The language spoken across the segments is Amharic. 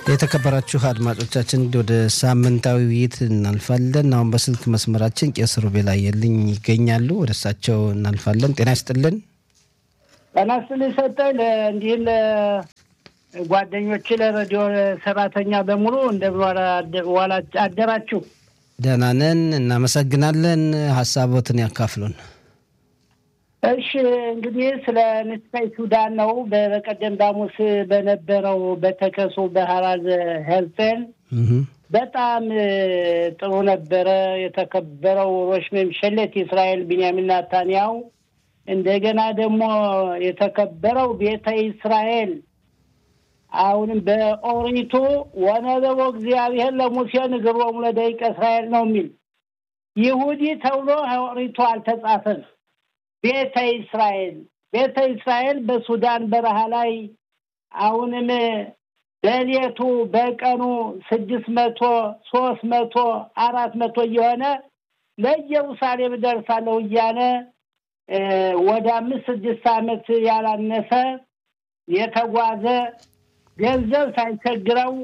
የተከበራችሁ አድማጮቻችን እንግዲህ ወደ ሳምንታዊ ውይይት እናልፋለን። አሁን በስልክ መስመራችን ቄስ ሩቤል አየልኝ ይገኛሉ። ወደ እሳቸው እናልፋለን። ጤና ይስጥልን። ጤና ይስጥልኝ ሰጠኝ። እንዲህ ለጓደኞች ለሬዲዮ ሰራተኛ በሙሉ እንደምን አደራችሁ? ደህና ነን፣ እናመሰግናለን። ሀሳቦትን ያካፍሉን። እሺ እንግዲህ ስለ ንስካይ ሱዳን ነው። በቀደም ዳሙስ በነበረው በተከሱ በሀራዝ ሄርጼል በጣም ጥሩ ነበረ። የተከበረው ሮሽ መምሸለት የእስራኤል ቢንያሚን ናታንያው እንደገና ደግሞ የተከበረው ቤተ እስራኤል አሁንም በኦሪቱ ወነበቦ እግዚአብሔር ለሙሴ ንግሮሙ ለደቂቀ እስራኤል ነው የሚል ይሁዲ ተብሎ ኦሪቱ አልተጻፈም። ቤተ እስራኤል ቤተ እስራኤል በሱዳን በረሃ ላይ አሁንም በሌቱ በቀኑ ስድስት መቶ ሶስት መቶ አራት መቶ እየሆነ ለኢየሩሳሌም ደርሳለሁ እያለ ወደ አምስት ስድስት ዓመት ያላነሰ የተጓዘ ገንዘብ ሳይቸግረው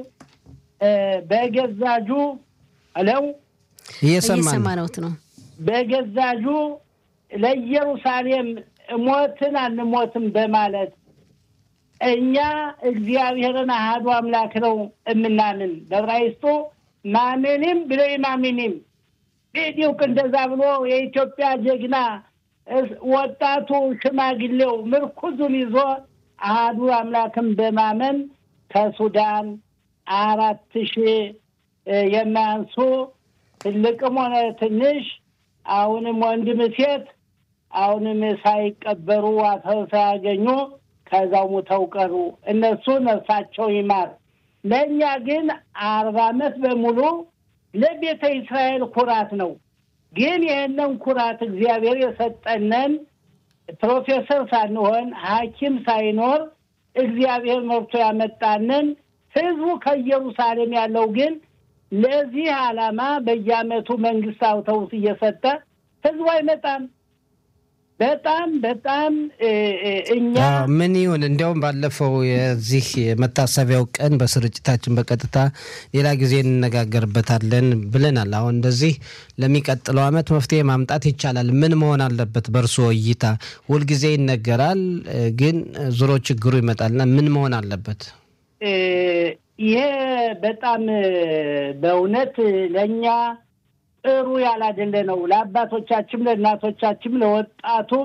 በገዛጁ አለው እየሰማነውት ነው በገዛጁ ለኢየሩሳሌም ሞትን አንሞትም በማለት እኛ እግዚአብሔርን አሃዱ አምላክ ነው የምናምን በዕብራይስጡ ማሜኒም ብሎ ማሚኒም ዲዲውቅ እንደዛ ብሎ የኢትዮጵያ ጀግና ወጣቱ ሽማግሌው ምርኩዙን ይዞ አሃዱ አምላክን በማመን ከሱዳን አራት ሺህ የማያንሱ ትልቅም ሆነ ትንሽ አሁንም ወንድም ሴት አሁንም ሳይቀበሩ አፈር ሳያገኙ ከዛው ሙተው ቀሩ። እነሱ ነፍሳቸው ይማር። ለእኛ ግን አርባ ዓመት በሙሉ ለቤተ እስራኤል ኩራት ነው። ግን ይህንን ኩራት እግዚአብሔር የሰጠነን ፕሮፌሰር ሳንሆን ሐኪም ሳይኖር እግዚአብሔር መርቶ ያመጣንን ህዝቡ ከኢየሩሳሌም ያለው ግን ለዚህ ዓላማ በየዓመቱ መንግስት አውቶቡስ እየሰጠ ህዝቡ አይመጣም። በጣም በጣም እኛ ምን ይሁን እንዲያውም ባለፈው የዚህ የመታሰቢያው ቀን በስርጭታችን በቀጥታ ሌላ ጊዜ እንነጋገርበታለን ብለናል። አሁን እንደዚህ ለሚቀጥለው ዓመት መፍትሄ ማምጣት ይቻላል። ምን መሆን አለበት በእርስዎ እይታ? ሁልጊዜ ይነገራል፣ ግን ዙሮ ችግሩ ይመጣልና ምን መሆን አለበት? ይሄ በጣም በእውነት ለእኛ ጥሩ ያላደለ ነው። ለአባቶቻችም፣ ለእናቶቻችም፣ ለወጣቱም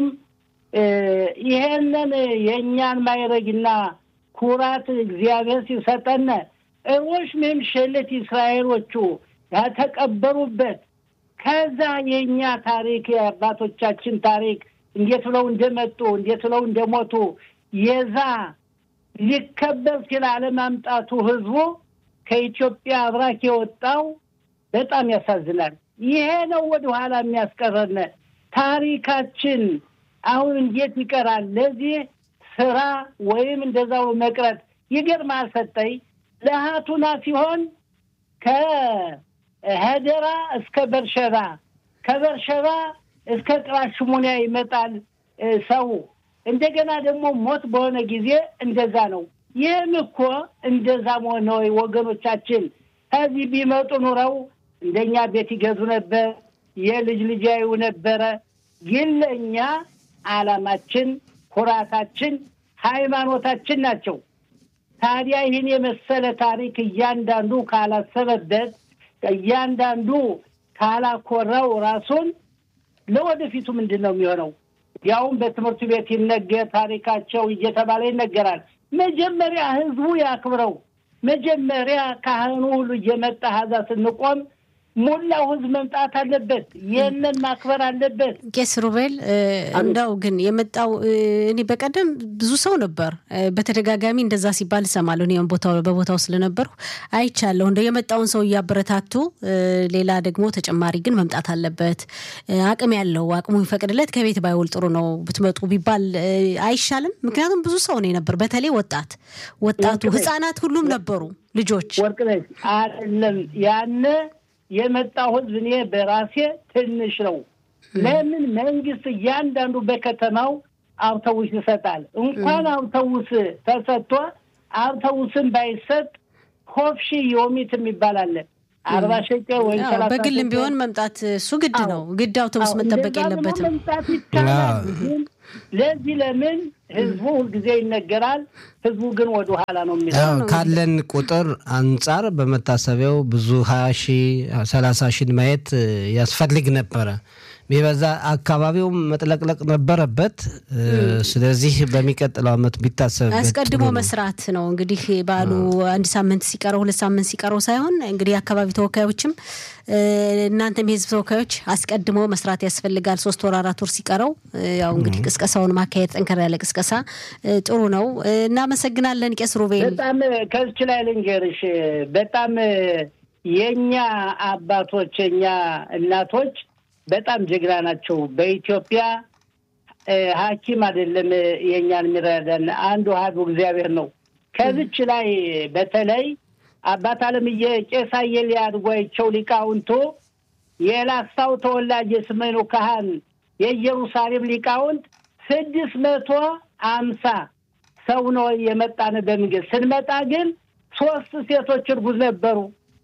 ይሄንን የእኛን ማይረግና ኩራት እግዚአብሔር ሲሰጠን እሮሽ መምሸለት እስራኤሎቹ ያተቀበሩበት ከዛ የእኛ ታሪክ የአባቶቻችን ታሪክ እንዴት ብለው እንደመጡ እንዴት ብለው እንደሞቱ የዛ ሊከበር ሲል አለማምጣቱ ህዝቡ ከኢትዮጵያ አብራክ የወጣው በጣም ያሳዝናል። ይሄ ነው ወደ ኋላ የሚያስቀረን ታሪካችን። አሁን እንዴት ይቀራል? ለዚህ ስራ ወይም እንደዛው መቅረት ይገርማል። ሰጠኝ ለሀቱና ሲሆን ከሄደራ እስከ በርሸባ ከበርሸባ እስከ ቅራሽሙኒያ ይመጣል ሰው እንደገና ደግሞ ሞት በሆነ ጊዜ እንደዛ ነው። ይህም እኮ እንደዛ መሆን ነው ወገኖቻችን። ከዚህ ቢመጡ ኑረው እንደኛ ቤት ይገዙ ነበር፣ የልጅ ልጅ ያዩ ነበረ። ግን ለእኛ ዓላማችን፣ ኩራታችን፣ ሃይማኖታችን ናቸው። ታዲያ ይህን የመሰለ ታሪክ እያንዳንዱ ካላሰበበት፣ እያንዳንዱ ካላኮራው ራሱን ለወደፊቱ ምንድን ነው የሚሆነው? ያውም በትምህርት ቤት ይነገር ታሪካቸው እየተባለ ይነገራል። መጀመሪያ ህዝቡ ያክብረው። መጀመሪያ ካህኑ ሁሉ እየመጣ ሀዛ ስንቆም ሙላው ህዝብ መምጣት አለበት። ይህንን ማክበር አለበት። ቄስ ሩቤል እንደው ግን የመጣው እኔ በቀደም ብዙ ሰው ነበር በተደጋጋሚ እንደዛ ሲባል እሰማለሁ። እኔ ቦታው በቦታው ስለነበርኩ አይቻለሁ። እንደው የመጣውን ሰው እያበረታቱ፣ ሌላ ደግሞ ተጨማሪ ግን መምጣት አለበት አቅም ያለው አቅሙ ይፈቅድለት ከቤት ባይውል ጥሩ ነው ብትመጡ ቢባል አይሻልም? ምክንያቱም ብዙ ሰው ነው ነበር፣ በተለይ ወጣት ወጣቱ ህጻናት ሁሉም ነበሩ ልጆች ወርቅነሽ አይደለም ያነ የመጣው ህዝብ እኔ በራሴ ትንሽ ነው። ለምን መንግስት እያንዳንዱ በከተማው አውቶቡስ ይሰጣል። እንኳን አውቶቡስ ተሰጥቶ አውቶቡስን ባይሰጥ ሆፍሺ ዮሚት የሚባል አለ። አርባ ሸቀል ወይም አዎ፣ ሰላሳ በግልም ሸቀል ቢሆን መምጣት እሱ ግድ ነው። ግድ አውቶቡስ አዎ፣ መጠበቅ እንደዛ ብሎ የለበትም። መምጣት ይቻላል። አዎ። ግን ለዚህ ለምን ህዝቡ ሁልጊዜ ይነገራል፣ ህዝቡ ግን ወደ ኋላ ነው የሚለው። አዎ፣ ካለን ቁጥር አንጻር በመታሰቢያው ብዙ ሀያ ሺህ ሰላሳ ሺህ ማየት እ, ያስፈልግ ነበረ። ቢበዛ አካባቢው መጥለቅለቅ ነበረበት። እ, ስለዚህ በሚቀጥለው ዓመት ቢታሰብበት አስቀድሞ ጥሩ ነው። መስራት ነው እንግዲህ በዓሉ አንድ ሳምንት ሲቀረው ሁለት ሳምንት ሲቀረው ሳይሆን እንግዲህ የአካባቢ ተወካዮችም እ፣ እናንተም የህዝብ ተወካዮች አስቀድሞ መስራት ያስፈልጋል። ሶስት ወር አራት ወር ሲቀረው እ፣ ያው እንግዲህ ቅስቀሳውን ማካሄድ ጠንከር ያለ ቅስቀሳ እ፣ ጥሩ ነው። እ፣ እናመሰግናለን ቄስ ሩቤል። በጣም ከዚች ላይ ልንገርሽ፣ በጣም የኛ አባቶች የኛ እናቶች በጣም ጀግና ናቸው። በኢትዮጵያ እ፣ ሐኪም አይደለም የእኛን የሚረዳን አንዱ አሐዱ እግዚአብሔር ነው። ከዚች ላይ በተለይ አባት አለምዬ ቄስ አየለ አድጓቸው ሊቃውንቱ የላስታው ተወላጅ የስሜኑ ካህን የኢየሩሳሌም ሊቃውንት ስድስት መቶ አምሳ ሰው ነው የመጣን በምንገድ ስንመጣ ግን ሶስት ሴቶች እርጉዝ ነበሩ።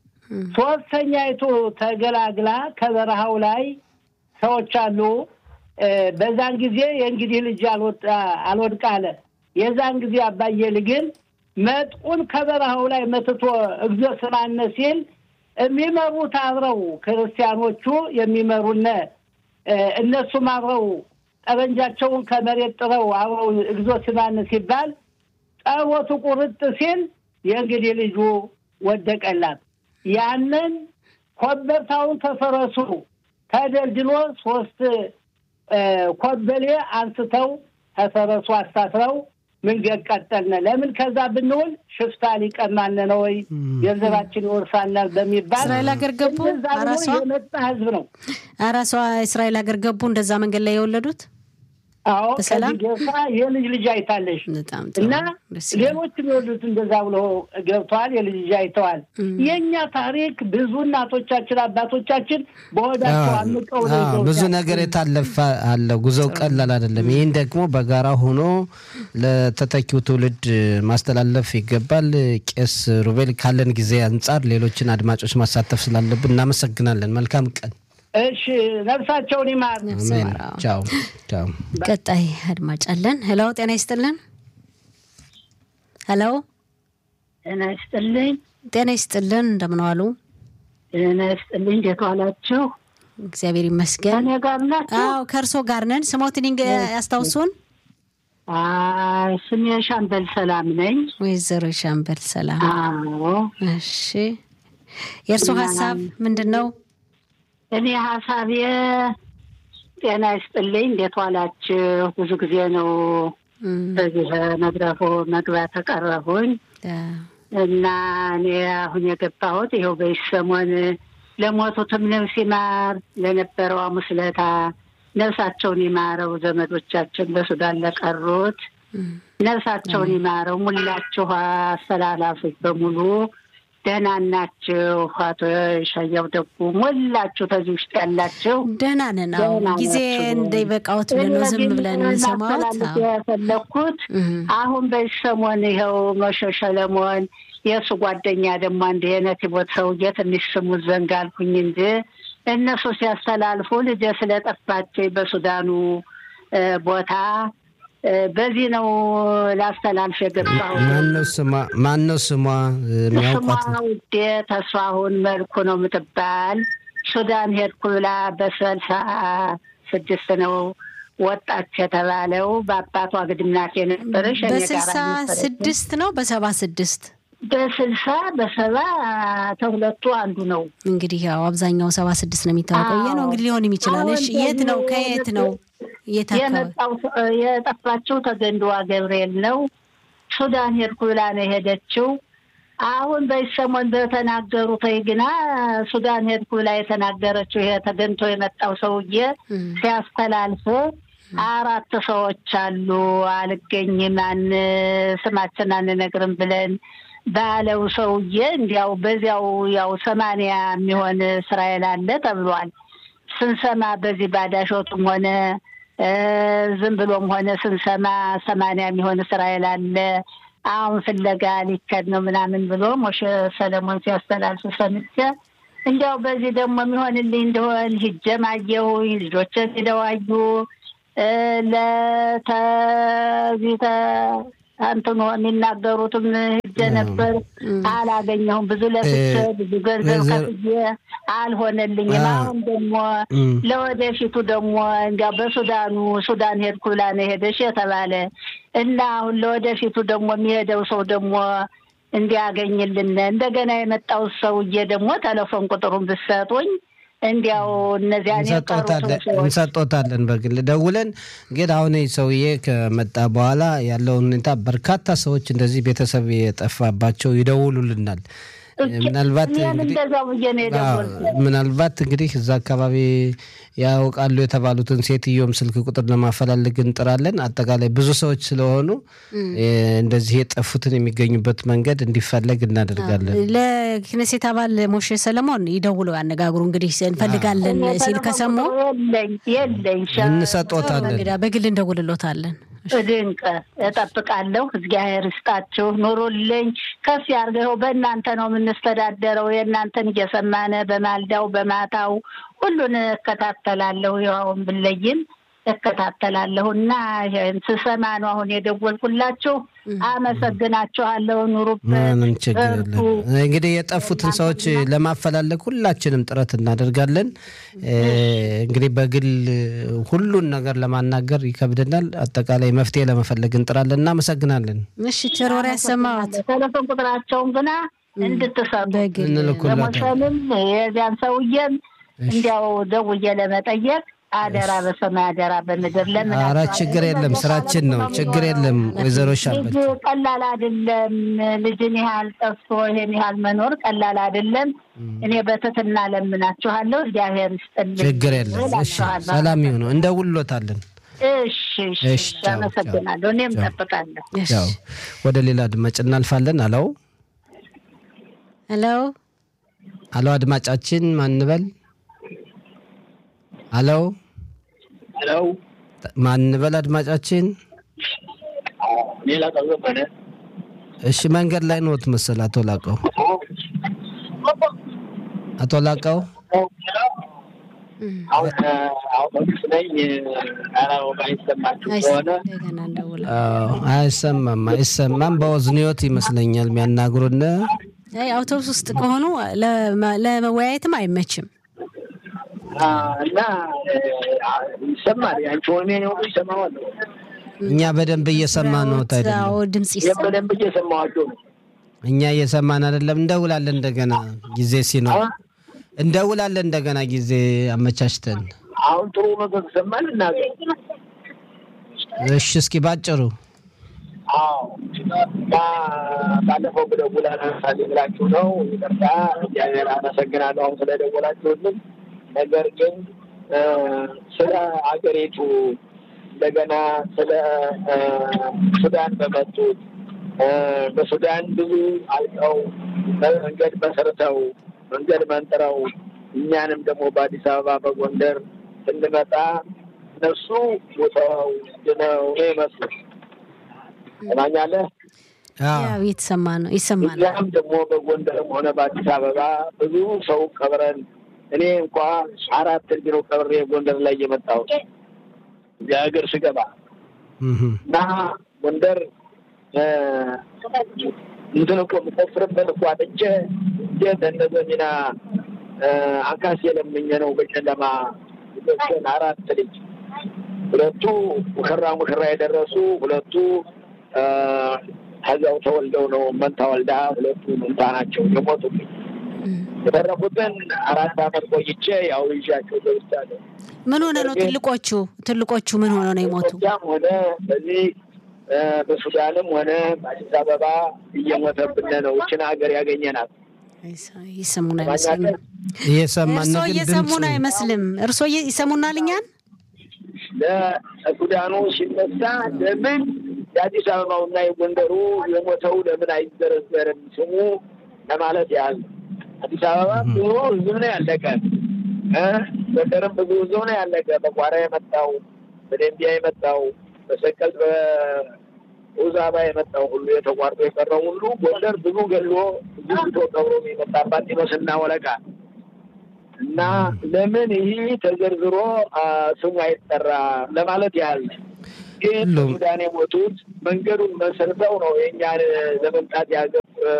ሶስተኛይቱ ተገላግላ ከበረሃው ላይ ሰዎች አሉ። እ፣ በዛን ጊዜ የእንግዲህ ልጅ አልወጣ አልወድቅ አለ። የዛን ጊዜ አባየል ግን መጥቁን ከበረሃው ላይ መትቶ እግዚኦ ስማነ ሲል የሚመሩት አብረው ክርስቲያኖቹ የሚመሩነ እ፣ እነሱም አብረው ጠበንጃቸውን ከመሬት ጥረው አብረው እግዚኦ ስማነ ሲባል ጸሎቱ ቁርጥ ሲል የእንግዲህ ልጁ ወደቀላት። ያንን ኮበርታውን ከፈረሱ ተደልድሎ ሶስት እ፣ ኮበሌ አንስተው ከፈረሱ አሳስረው መንገድ ቀጠልነ። ለምን ከዛ ብንውል ሽፍታ ሊቀማን ነው ወይ ገንዘባችን ይወርሳናል በሚባል እስራኤል ሀገር ገቡ። እንደዛ ብሎ አራሷ የመጣ ህዝብ ነው። አራሷ እስራኤል ሀገር ገቡ። እንደዛ መንገድ ላይ የወለዱት አዎ በሰላም? ከዚህ ገብታ የልጅ ልጅ አይታለሽ በጣም ጥሩ እና ደስ ይላል። ሌሎችም የወሉት እንደዛ ብሎ ገብተዋል። የልጅ ልጅ አይተዋል። የእኛ ታሪክ ብዙ እናቶቻችን አባቶቻችን በሆዳቸው አምቀው ነው አዎ፣ ይዘውታል። ብዙ ነገር የታለፈ አለ። ጉዞው ቀላል አይደለም። ይህን ደግሞ በጋራ ሆኖ ለተተኪው ትውልድ ማስተላለፍ ይገባል። ቄስ ሩቤል ካለን ጊዜ አንጻር ሌሎችን አድማጮች ማሳተፍ ስላለብን እናመሰግናለን። መልካም ቀን። እሺ ነፍሳቸውን ይማር። አሜን። ይማራው። ቻው ቻው። ቀጣይ አድማጭ አለን። ሄሎ ጤና ይስጥልን። ሄሎ ጤና ይስጥልኝ። ጤና ይስጥልን። እንደምን ዋሉ? ጤና ይስጥልኝ። እንዴት ዋላችሁ? እግዚአብሔር ይመስገን። ከእኔ ጋር ናችሁ? አዎ ከእርሶ ጋር ነን። ስሞትን ይንገ- ያስታውሱን። አይ ስሜ ሻምበል ሰላም ነኝ። ወይዘሮ ሻምበል ሰላም። አዎ እሺ የእርሶ ሀሳብ ምንድን ነው? እኔ ሀሳቤ ጤና ይስጥልኝ። እንዴት ዋላችሁ? ብዙ ጊዜ ነው እም፣ በዚህ መድረኩ መግባት ተቀረቡኝ አ፣ እና እኔ አሁን የገባሁት ይኸው በዚህ ሰሞን ለሞቱትም ነፍስ ይማር፣ ለነበረው ሐሙስ ዕለት ነፍሳቸውን ይማረው፣ ዘመዶቻችን በሱዳን ለቀሩት እም፣ ነፍሳቸውን ይማረው። ሙላችሁ አስተላላፊዎች በሙሉ ደህና ናችሁ? አቶ ሻያው ደጉ ሞላችሁ ከዚህ ውስጥ ያላችሁ ደህና ነን። አዎ ደህና ጊዜ ናችሁ? እንዳይበቃዎት ብለን ነው ዝም ብለን እንሰማዎት። ማስተላለፍ አዎ። የፈለግኩት እም፣ አሁን በዚህ ሰሞን ይኸው መሸ ሰለሞን የእሱ ጓደኛ ደግሞ አንድ የነቲቦት ሰውዬ ትንሽ ስሙት ዘንጋ አልኩኝ እንጂ እነሱ ሲያስተላልፉ ልጄ ስለጠፋች በሱዳኑ እ፣ ቦታ እ፣ በዚህ ነው ላስተላልፍ የገባሁት። ማነው ስሟ? ማነው ስሟ? የሚያውቋት ስሟ ውዴ ተስፋሁን መልኩ ነው የምትባል። ሱዳን ሄድኩ ብላ በሰልሳ ስድስት ነው ወጣች የተባለው በአባቷ ግድምናት የነበረች እኔ ጋር በስልሳ ነበረች። ስድስት ነው በሰባ ስድስት በስልሳ በሰባ ተሁለቱ አንዱ ነው። እንግዲህ ያው አብዛኛው ሰባ ስድስት ነው የሚታወቀው። ይሄ ነው አዎ። እንግዲህ ሊሆን ይችላል። እሺ አሁን የት ነው? ደግሞ ከየት ነው? የት አካባቢ? የመጣው ሰ- የጠፋችው ተገንድዋ ገብርኤል ነው። ሱዳን ሄድኩ ብላ ነው የሄደችው። አሁን በዚህ ሰሞን በተናገሩት ግና ሱዳን ሄድኩ ብላ የተናገረችው ይሄ ተገንቶ የመጣው ሰውዬ እም፣ ሲያስተላልፍ አራት ሰዎች አሉ አልገኝም፣ አን ስማችን አንነግርም ብለን ባለው ሰውዬ እንዲያው በዚያው ያው ሰማንያ የሚሆን እስራኤል አለ ተብሏል። ስንሰማ በዚህ ባዳሾቱም ሆነ እ ዝም ብሎም ሆነ ስንሰማ ሰማንያ የሚሆን እስራኤል አለ አሁን ፍለጋ ሊከድ ነው ምናምን ብሎ ሞሸ ሰለሞን ሲያስተላልፍ ሰምቼ እንዲያው በዚህ ደግሞ የሚሆንልኝ እንደሆን ሂጄም አየሁኝ። ልጆችን ሄደው አዩ። ለተዚህ እንትኑ የሚናገሩትም ሂጄ ነበር፣ አላገኘሁም። ብዙ ለፍቼ ብዙ ገንዘብ ከፍዬ አልሆነልኝም። አሁን ደግሞ ለወደፊቱ ደግሞ እንዲያው በሱዳኑ ሱዳን ሄድኩ ብላ ነው ሄደሽ የተባለ እና አሁን ለወደፊቱ ደግሞ የሚሄደው ሰው ደግሞ እንዲያገኝልን እንደገና የመጣው ሰውዬ ደግሞ ቴሌፎን ቁጥሩን ብትሰጡኝ እንዲያው እነዚያን እንሰጦታለን በግል ደውለን። ግን አሁን ሰውዬ ከመጣ በኋላ ያለውን ሁኔታ በርካታ ሰዎች እንደዚህ ቤተሰብ የጠፋባቸው ይደውሉልናል። ምናልባት ምናልባት እንግዲህ እዛ አካባቢ ያውቃሉ የተባሉትን ሴትዮም ስልክ ቁጥር ለማፈላለግ እንጥራለን። አጠቃላይ ብዙ ሰዎች ስለሆኑ እንደዚህ የጠፉትን የሚገኙበት መንገድ እንዲፈለግ እናደርጋለን። ለክነሴት አባል ሞሼ ሰለሞን ይደውለው ያነጋግሩ። እንግዲህ እንፈልጋለን ሲል ከሰሙ እንሰጦታለን፣ በግል እንደውልሎታለን። ድንቅ እጠብቃለሁ። እግዚአብሔር ይስጣችሁ፣ ኑሩልኝ፣ ከፍ ያርገው። በእናንተ ነው የምንስተዳደረው። የእናንተን እየሰማነ በማልዳው በማታው ሁሉን እከታተላለሁ። ይኸውን ብለይም እከታተላለሁ እና ስሰማ ነው አሁን የደወልኩላችሁ። አመሰግናችኋለሁ። ኑሩበት። ምንም ችግር የለም። እንግዲህ የጠፉትን ሰዎች ለማፈላለግ ሁላችንም ጥረት እናደርጋለን። እንግዲህ በግል ሁሉን ነገር ለማናገር ይከብደናል። አጠቃላይ መፍትሄ ለመፈለግ እንጥራለን። እናመሰግናለን። እሺ፣ ቸር ወሬ ያሰማዎት። ቴሌፎን ቁጥራቸውን ግና እንድትሰጡ ለሞሸንም የዚያን ሰውዬም እንዲያው ደውዬ ለመጠየቅ አደራ በሰማይ አደራ በምድር ለምን ኧረ ችግር የለም ስራችን ነው ችግር የለም ወይዘሮ ሻበት ቀላል አይደለም ልጅን ያህል ጠፍቶ ይሄን ያህል መኖር ቀላል አይደለም እኔ በትህትና ለምናችኋለሁ እግዚአብሔር ይስጥልኝ ችግር የለም እሺ ሰላም ይሁኑ እንደውሎታለን እሺ እሺ አመሰግናለሁ እኔም ጠብቃለሁ ያው ወደ ሌላ አድማጭ እናልፋለን አለው ሄሎ አሎ አድማጫችን ማንበል አሎ ሄሎ ማንበል አድማጫችን ሌላ ቀዘመነ እሺ መንገድ ላይ ኖት መሰል አቶ ላቀው አቶ ላቀው አሁን አውቶቡስ ነኝ አላወቅ አይሰማችሁ ከሆነ አይሰማም አይሰማም በወዝኒዮት ይመስለኛል የሚያናግሩን አውቶቡስ ውስጥ ከሆኑ ለመወያየትም አይመችም እና ይሰማል። ያንቺ ወኔ ነው ይሰማዋል። እኛ በደንብ እየሰማ ነው። አዎ ድምጽ በደንብ እየሰማዋቸው ነው። እኛ እየሰማን አይደለም። እንደውላለን እንደገና ጊዜ ሲኖር እንደውላለን እንደገና ጊዜ አመቻችተን። አሁን ጥሩ ነገር ተሰማን እናገር። እሺ እስኪ ባጭሩ አዎ ባለፈው ብደውል አነሳልኝ ብላችሁ ነው። ይቅርታ እግዚአብሔር አመሰግናለሁ አሁን ስለደወላችሁልን። ነገር ግን ስለ አገሪቱ እንደገና ስለ ሱዳን በመጡት በሱዳን ብዙ አልቀው መንገድ መሰርተው መንገድ መንጥረው እኛንም ደግሞ በአዲስ አበባ በጎንደር ስንመጣ እነሱ ሞተው ድነው ነው የመስሉት። ትሰማኛለህ? ያው እየተሰማ ነው ይሰማል። እኛም ደግሞ በጎንደርም ሆነ በአዲስ አበባ ብዙ ሰው ቀብረን እኔ እንኳ አራት ቢሮ ቀብሬ ጎንደር ላይ የመጣሁት እዚህ ሀገር ስገባ እና ጎንደር እንትን እኮ የምቆፍርበት እኮ አጥቼ እንዴት እንደዚ ሚና አንካስ የለምኘ ነው በጨለማ ልጆችን አራት ልጅ ሁለቱ ሙሽራ ሙሽራ የደረሱ ሁለቱ ከዚያው ተወልደው ነው መንታ ወልዳ ሁለቱ መንታ ናቸው የሞቱብኝ። የተረፉትን አራት አመት ቆይቼ ያው ይዣቸው ገብቻለሁ። ምን ሆነ ነው ትልቆቹ ትልቆቹ ምን ሆነ ነው የሞቱ? ያም ሆነ በዚህ በሱዳንም ሆነ በአዲስ አበባ እየሞተብን ነው። ይችን ሀገር ያገኘናት ይሰሙን አይመስልም። እየሰማን እርስዎ እየሰሙን አይመስልም። እርስዎ ይሰሙናል እኛን ለሱዳኑ ሲነሳ ለምን የአዲስ አበባውና የጎንደሩ የሞተው ለምን አይዘረዘርም ስሙ ለማለት ያህል አዲስ አበባ ብዙ ህዝብ ነው ያለቀ። ጎንደርም ብዙ ህዝብ ነው ያለቀ። በቋራ የመጣው በደንቢያ የመጣው በሰቀል ኡዛባ የመጣው ሁሉ የተቋርጦ የቀረው ሁሉ ጎንደር ብዙ ገሎ ብዙ ቶ ቀብሮ የመጣባት ይመስና ወለቃ እና ለምን ይህ ተዘርዝሮ ስሙ አይጠራ ለማለት ያህል ግን ሱዳን የሞቱት መንገዱን መሰርተው ነው የእኛን ለመምጣት ያገ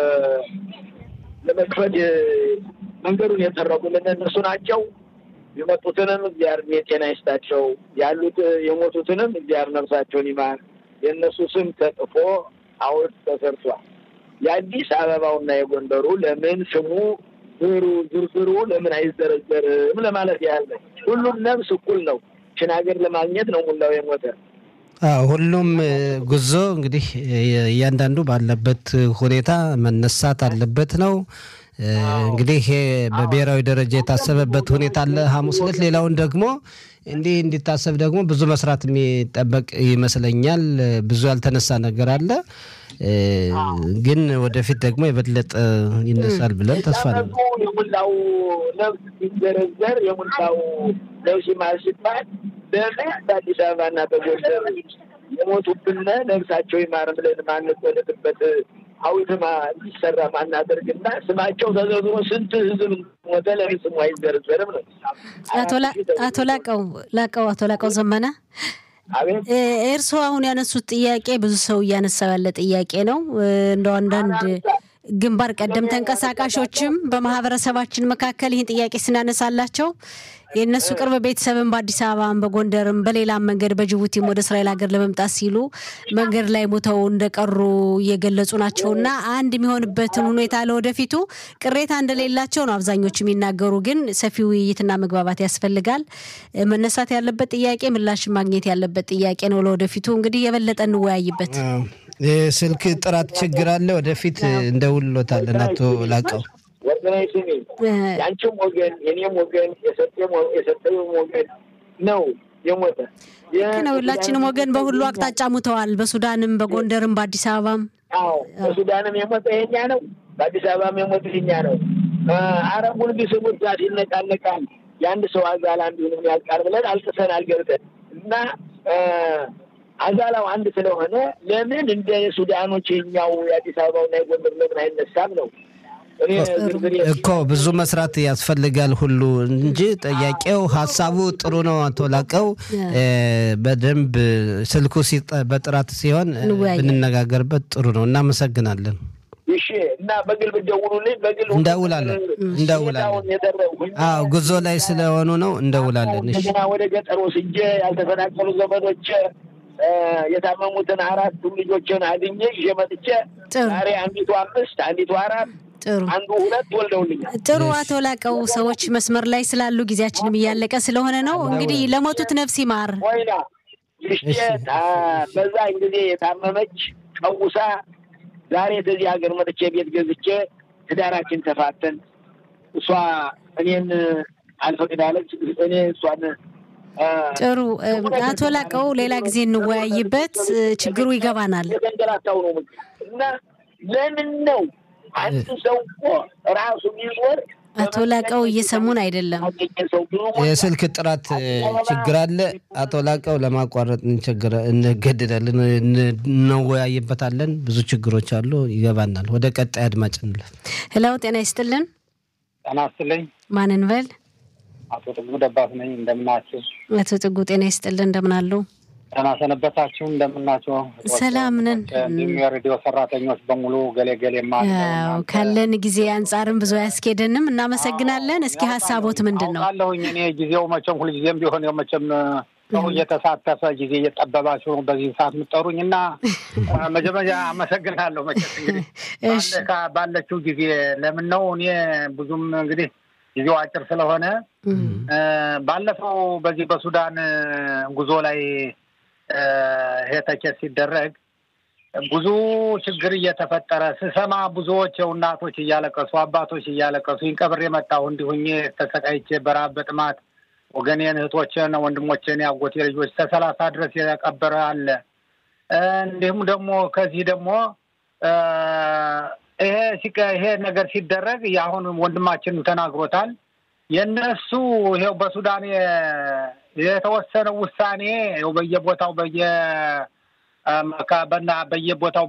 ለመክፈት መንገዱን የጠረጉልን እነሱ ናቸው። የመጡትንም እግዚአብሔር የጤና ይስጣቸው፣ ያሉት የሞቱትንም እግዚአብሔር ነፍሳቸውን ይማር። የእነሱ ስም ተጽፎ ሐውልት ተሰርቷል። የአዲስ አበባውና የጎንደሩ ለምን ስሙ ዝሩ ዝርዝሩ ለምን አይዘረዘርም ለማለት ያህል ነው። ሁሉም ነፍስ እኩል ነው። ችን ሀገር ለማግኘት ነው ሙላው የሞተ ሁሉም ጉዞ እንግዲህ እያንዳንዱ ባለበት ሁኔታ መነሳት አለበት ነው። እንግዲህ ይሄ በብሔራዊ ደረጃ የታሰበበት ሁኔታ አለ ሐሙስ ዕለት። ሌላውን ደግሞ እንዲህ እንዲታሰብ ደግሞ ብዙ መስራት የሚጠበቅ ይመስለኛል። ብዙ ያልተነሳ ነገር አለ፣ ግን ወደፊት ደግሞ የበለጠ ይነሳል ብለን ተስፋ ነው። የሙላው ነፍስ ሲዘረዘር የሙላው ነፍስ ይማር ሲባል ለምን በአዲስ አበባና በጎንደር የሞቱብን ነፍሳቸው ይማር ብለን ማንቆለጥበት ሐውልትማ እንዲሰራ ማናደርግና ስማቸው ተዘርዝሮ ስንት ህዝብ ሞተ ለምን ስሙ አይዘረዘርም ነው። አቶ ላቀው ላቀው አቶ ላቀው ዘመነ እርስዎ አሁን ያነሱት ጥያቄ ብዙ ሰው እያነሳው ያለ ጥያቄ ነው። እንደው አንዳንድ ግንባር ቀደም ተንቀሳቃሾችም በማህበረሰባችን መካከል ይህን ጥያቄ ስናነሳላቸው የእነሱ ቅርብ ቤተሰብን በአዲስ አበባም በጎንደርም በሌላም መንገድ በጅቡቲም ወደ እስራኤል ሀገር ለመምጣት ሲሉ መንገድ ላይ ሞተው እንደቀሩ እየገለጹ ናቸው እና አንድ የሚሆንበትን ሁኔታ ለወደፊቱ ቅሬታ እንደሌላቸው ነው አብዛኞቹ የሚናገሩ። ግን ሰፊ ውይይትና መግባባት ያስፈልጋል። መነሳት ያለበት ጥያቄ ምላሽ ማግኘት ያለበት ጥያቄ ነው። ለወደፊቱ እንግዲህ የበለጠ እንወያይበት። የስልክ ጥራት ችግር አለ። ወደፊት እንደውሎታለን አቶ ላቀው ወገናዊ ስሜ የአንቺም ወገን የኔም ወገን የሰጠውም ወገን ነው የሞተ ልክ ነው። ሁላችንም ወገን በሁሉ አቅጣጫ ሙተዋል። በሱዳንም፣ በጎንደርም፣ በአዲስ አበባም። አዎ በሱዳንም የሞተ የኛ ነው፣ በአዲስ አበባም የሞተ የኛ ነው። አረቡን ቢስሙት ዛት ይነቃነቃል። የአንድ ሰው አዛል አንዱንም ያልቃል ብለን አልቅሰን አልገብተን እና አዛላው አንድ ስለሆነ ለምን እንደ ሱዳኖች የኛው የአዲስ አበባውና የጎንደር ለምን አይነሳም ነው እኮ ብዙ መስራት ያስፈልጋል ሁሉ እንጂ ጥያቄው ሀሳቡ ጥሩ ነው። አቶ ላቀው በደንብ ስልኩ በጥራት ሲሆን ብንነጋገርበት ጥሩ ነው። እናመሰግናለን። እሺ እና በግል ብትደውሉልኝ በግል እንደውላለን እንደውላለን። አዎ ጉዞ ላይ ስለሆኑ ነው እንደውላለን። እሺ እንደገና ወደ ገጠር ወስጄ ያልተፈናቀሉ ዘመዶች የታመሙትን አራት ልጆችን አግኘ ይዤ መጥቼ ዛሬ አንዲቱ አምስት አንዲቱ አራት ጥሩ አንዱ ሁለት ወልደውልኛል። ጥሩ አቶ ላቀው ሰዎች መስመር ላይ ስላሉ ጊዜያችንም እያለቀ ስለሆነ ነው። እንግዲህ ለሞቱት ነፍስ ይማር። ወይና ልሽቴ በዛን ጊዜ የታመመች ቀውሳ ዛሬ ከዚህ ሀገር መጥቼ ቤት ገዝቼ ትዳራችን ተፋተን እሷ እኔን አልፈቅዳለች እኔ እሷን ጥሩ አቶ ላቀው ሌላ ጊዜ እንወያይበት። ችግሩ ይገባናል። የተንገላታው ነው እና ለምን ነው አንድ ሰው እኮ ራሱ ቢኖር አቶ ላቀው እየሰሙን አይደለም። የስልክ ጥራት ችግር አለ። አቶ ላቀው ለማቋረጥ እንገደዳለን፣ እንወያይበታለን። ብዙ ችግሮች አሉ፣ ይገባናል። ወደ ቀጣይ አድማጭ እንለፍ። ሄላው ጤና ይስጥልን። ጤና ይስጥልኝ። ማን እንበል? አቶ ጥጉ ደባስ ነኝ። እንደምናችሁ? አቶ ጥጉ ጤና ይስጥልን። እንደምን አሉ? ጤና ሰነበታችሁ? እንደምናችሁ? ሰላም ነን። እንዲሁም የሬዲዮ ሰራተኞች በሙሉ ገሌ ገሌ ማ ካለን ጊዜ አንጻርም ብዙ አያስኬደንም። እናመሰግናለን። እስኪ ሀሳቦት ምንድን ነው? አለሁኝ እኔ ጊዜው መቼም ሁልጊዜም ቢሆን ያው መቼም ሰው እየተሳተፈ ጊዜ እየጠበባችሁ ነው በዚህ ሰዓት የምጠሩኝ እና መጀመሪያ አመሰግናለሁ። መቼስ እንግዲህ ባለችው ጊዜ ለምን ነው እኔ ብዙም እንግዲህ ጊዜው አጭር ስለሆነ ባለፈው በዚህ በሱዳን ጉዞ ላይ ይሄ ተኬት ሲደረግ ብዙ ችግር እየተፈጠረ ስሰማ ብዙዎች እናቶች እያለቀሱ አባቶች እያለቀሱ ይንቀብር የመጣሁ እንዲሁኜ ተሰቃይቼ በረሃብ በጥማት ወገኔን እህቶችን ወንድሞችን ያጎቴ ልጆች ተሰላሳ ድረስ የቀበረ አለ። እንዲሁም ደግሞ ከዚህ ደግሞ ይሄ ይሄ ነገር ሲደረግ የአሁን ወንድማችን ተናግሮታል። የእነሱ ይኸው በሱዳን የተወሰነው ውሳኔ ይኸው በየቦታው በየ በና በየቦታው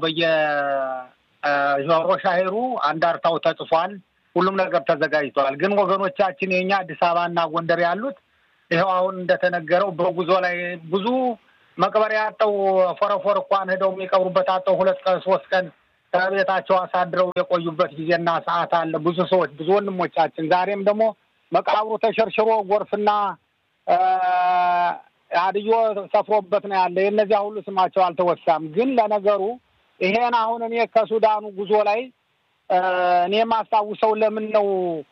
በየሮሻሄሩ አንዳርታው ተጽፏል። ሁሉም ነገር ተዘጋጅተዋል። ግን ወገኖቻችን የኛ አዲስ አበባና ጎንደር ያሉት ይኸው አሁን እንደተነገረው በጉዞ ላይ ብዙ መቅበሪያ አጠው ፎረፎር እንኳን ሄደው የሚቀብሩበት አጠው ሁለት ቀን ሶስት ቀን ከቤታቸው አሳድረው የቆዩበት ጊዜና ሰዓት አለ። ብዙ ሰዎች ብዙ ወንድሞቻችን ዛሬም ደግሞ መቃብሩ ተሸርሽሮ ጎርፍና አድዮ ሰፍሮበት ነው ያለ። የእነዚያ ሁሉ ስማቸው አልተወሳም። ግን ለነገሩ ይሄን አሁን እኔ ከሱዳኑ ጉዞ ላይ እኔ የማስታውሰው ለምን ነው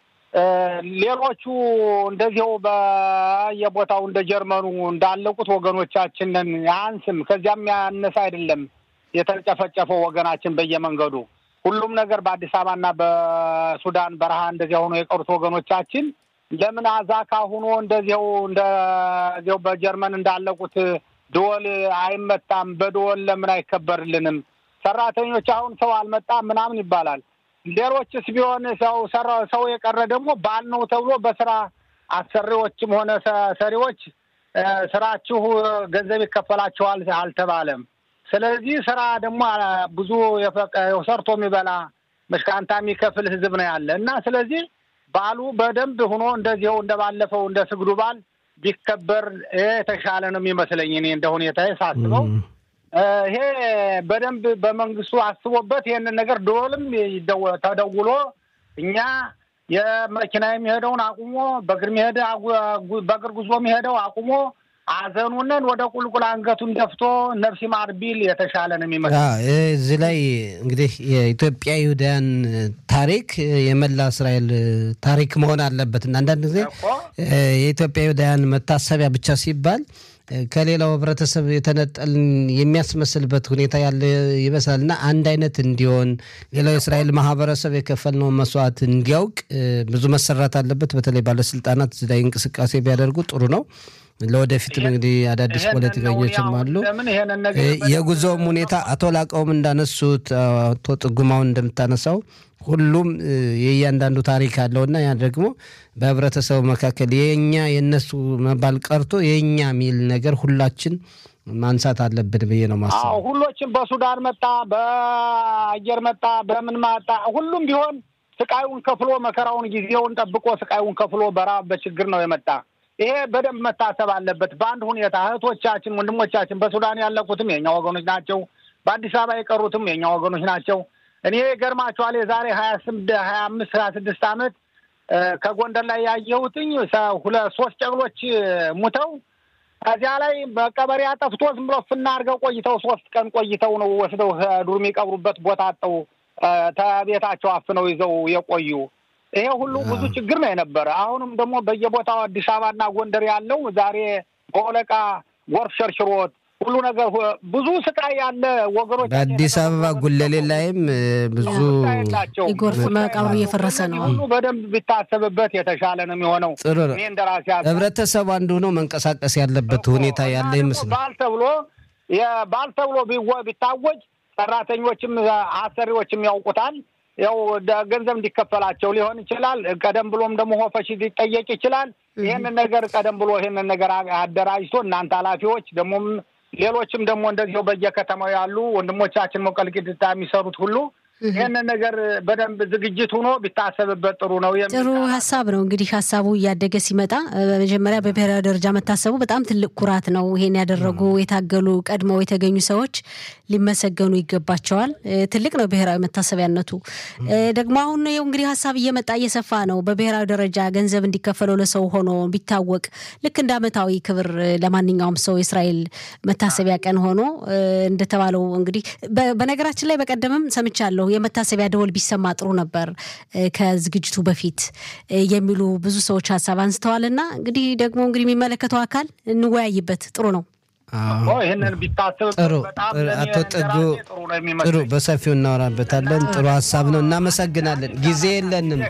ሌሎቹ እንደዚሁ በየቦታው እንደ ጀርመኑ እንዳለቁት ወገኖቻችንን አንስም ከዚያም ያነሰ አይደለም የተጨፈጨፈው ወገናችን በየመንገዱ ሁሉም ነገር በአዲስ አበባና በሱዳን በረሃ እንደዚያ ሆኖ የቀሩት ወገኖቻችን ለምን አዛካ ሁኖ እንደዚያው እንደዚያው በጀርመን እንዳለቁት ደወል አይመታም? በደወል ለምን አይከበርልንም? ሰራተኞች አሁን ሰው አልመጣም ምናምን ይባላል። ሌሎችስ ቢሆን ሰው ሰው የቀረ ደግሞ ባል ነው ተብሎ በስራ አሰሪዎችም ሆነ ሰሪዎች ስራችሁ ገንዘብ ይከፈላችኋል አልተባለም። ስለዚህ ስራ ደግሞ ብዙ ሰርቶ የሚበላ መሽካንታ የሚከፍል ህዝብ ነው ያለ እና ስለዚህ በዓሉ በደንብ ሆኖ እንደዚው እንደባለፈው እንደ ስግዱ በዓል ቢከበር የተሻለ ነው የሚመስለኝ እኔ እንደ ሁኔታ ሳስበው ይሄ በደንብ በመንግስቱ አስቦበት ይህንን ነገር ደወልም ተደውሎ እኛ የመኪና የሚሄደውን አቁሞ በእግር የሚሄድ በእግር ጉዞ የሚሄደው አቁሞ አዘኑንን ወደ ቁልቁል አንገቱን ደፍቶ ነፍስ ይማር ቢል የተሻለ ነው የሚመስለው። እዚህ ላይ እንግዲህ የኢትዮጵያ ይሁዳያን ታሪክ የመላ እስራኤል ታሪክ መሆን አለበት እና አንዳንድ ጊዜ የኢትዮጵያ ይሁዳያን መታሰቢያ ብቻ ሲባል ከሌላው ህብረተሰብ የተነጠልን የሚያስመስልበት ሁኔታ ያለ ይመስላል እና አንድ አይነት እንዲሆን ሌላው የእስራኤል ማህበረሰብ የከፈልነውን መስዋዕት እንዲያውቅ ብዙ መሰራት አለበት። በተለይ ባለስልጣናት እዚህ ላይ እንቅስቃሴ ቢያደርጉ ጥሩ ነው። ለወደፊትም እንግዲህ አዳዲስ ፖለቲከኞችም አሉ። የጉዞውም ሁኔታ አቶ ላቀውም እንዳነሱት አቶ ጥጉማውን እንደምታነሳው ሁሉም የእያንዳንዱ ታሪክ አለውና ያ ደግሞ በህብረተሰቡ መካከል የኛ የእነሱ መባል ቀርቶ የእኛ የሚል ነገር ሁላችን ማንሳት አለብን ብዬ ነው ማስበው። ሁሎችም በሱዳን መጣ፣ በአየር መጣ፣ በምን መጣ፣ ሁሉም ቢሆን ስቃዩን ከፍሎ መከራውን ጊዜውን ጠብቆ ስቃዩን ከፍሎ በራብ በችግር ነው የመጣ። ይሄ በደንብ መታሰብ አለበት። በአንድ ሁኔታ እህቶቻችን፣ ወንድሞቻችን በሱዳን ያለቁትም የኛ ወገኖች ናቸው። በአዲስ አበባ የቀሩትም የኛ ወገኖች ናቸው። እኔ ገርማችኋል። የዛሬ ሀያ ስምንት ሀያ አምስት ሀያ ስድስት ዓመት ከጎንደር ላይ ያየሁትኝ ሁለት ሶስት ጨቅሎች ሙተው ከዚያ ላይ በቀበሪያ ጠፍቶ ዝም ብሎ ፍና አድርገው ቆይተው ሶስት ቀን ቆይተው ነው ወስደው ዱር የሚቀብሩበት ቦታ አጠው ተቤታቸው አፍነው ይዘው የቆዩ ይሄ ሁሉ ብዙ ችግር ነው የነበረ። አሁንም ደግሞ በየቦታው አዲስ አበባና ጎንደር ያለው ዛሬ በወለቃ ጎርፍ ሸርሽሮት ሁሉ ነገር ብዙ ስቃይ ያለ ወገኖች በአዲስ አበባ ጉለሌ ላይም ብዙ የጎርፍ መቃብሩ እየፈረሰ ነው። ሁሉ በደንብ ቢታሰብበት የተሻለ ነው የሚሆነው። ጥሩ ነው። እኔ እንደራሴ ህብረተሰቡ አንዱ ሆኖ መንቀሳቀስ ያለበት ሁኔታ ያለ ይመስላል። ባል ተብሎ ባል ተብሎ ቢታወጅ ሰራተኞችም አሰሪዎችም ያውቁታል። ያው ገንዘብ እንዲከፈላቸው ሊሆን ይችላል። ቀደም ብሎም ደግሞ ሆፈሽ ሊጠየቅ ይችላል። ይህንን ነገር ቀደም ብሎ ይህንን ነገር አደራጅቶ እናንተ ኃላፊዎች ደግሞም ሌሎችም ደግሞ እንደዚሁ በየከተማው ያሉ ወንድሞቻችን መቀልቅድታ የሚሰሩት ሁሉ ይህንን ነገር በደንብ ዝግጅት ሆኖ ቢታሰብበት ጥሩ ነው። ጥሩ ሀሳብ ነው። እንግዲህ ሀሳቡ እያደገ ሲመጣ በመጀመሪያ በብሔራዊ ደረጃ መታሰቡ በጣም ትልቅ ኩራት ነው። ይሄን ያደረጉ የታገሉ ቀድመው የተገኙ ሰዎች ሊመሰገኑ ይገባቸዋል። ትልቅ ነው ብሔራዊ መታሰቢያነቱ። ደግሞ አሁን ይኸው እንግዲህ ሀሳብ እየመጣ እየሰፋ ነው። በብሔራዊ ደረጃ ገንዘብ እንዲከፈለው ለሰው ሆኖ ቢታወቅ ልክ እንደ ዓመታዊ ክብር ለማንኛውም ሰው የእስራኤል መታሰቢያ ቀን ሆኖ እንደተባለው እንግዲህ በነገራችን ላይ በቀደምም ሰምቻለሁ የመታሰቢያ ደወል ቢሰማ ጥሩ ነበር ከዝግጅቱ በፊት የሚሉ ብዙ ሰዎች ሀሳብ አንስተዋል። እና እንግዲህ ደግሞ እንግዲህ የሚመለከተው አካል እንወያይበት ጥሩ ነው። ይህንን ቢታሰብ ጥሩ አቶ ጥጉ ጥሩ በሰፊው እናወራበታለን። ጥሩ ሀሳብ ነው። እናመሰግናለን። ጊዜ የለንም፣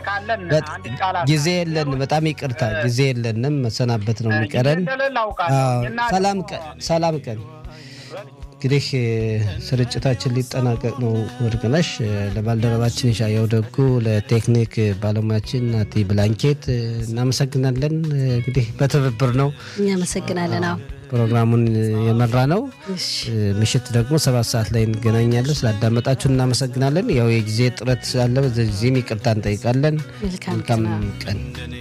ጊዜ የለንም። በጣም ይቅርታ ጊዜ የለንም። መሰናበት ነው የሚቀረን። ሰላም ቀን፣ ሰላም ቀን። እንግዲህ ስርጭታችን ሊጠናቀቅ ነው። ወርቅነሽ ለባልደረባችን የሻየው ደጉ፣ ለቴክኒክ ባለሙያችን ናቲ ብላንኬት እናመሰግናለን። እንግዲህ በትብብር ነው። እናመሰግናለን። አዎ ፕሮግራሙን የመራ ነው። ምሽት ደግሞ ሰባት ሰዓት ላይ እንገናኛለን። ስላዳመጣችሁ እናመሰግናለን። ያው የጊዜ ጥረት አለ፣ በዚህም ይቅርታ እንጠይቃለን። መልካም ቀን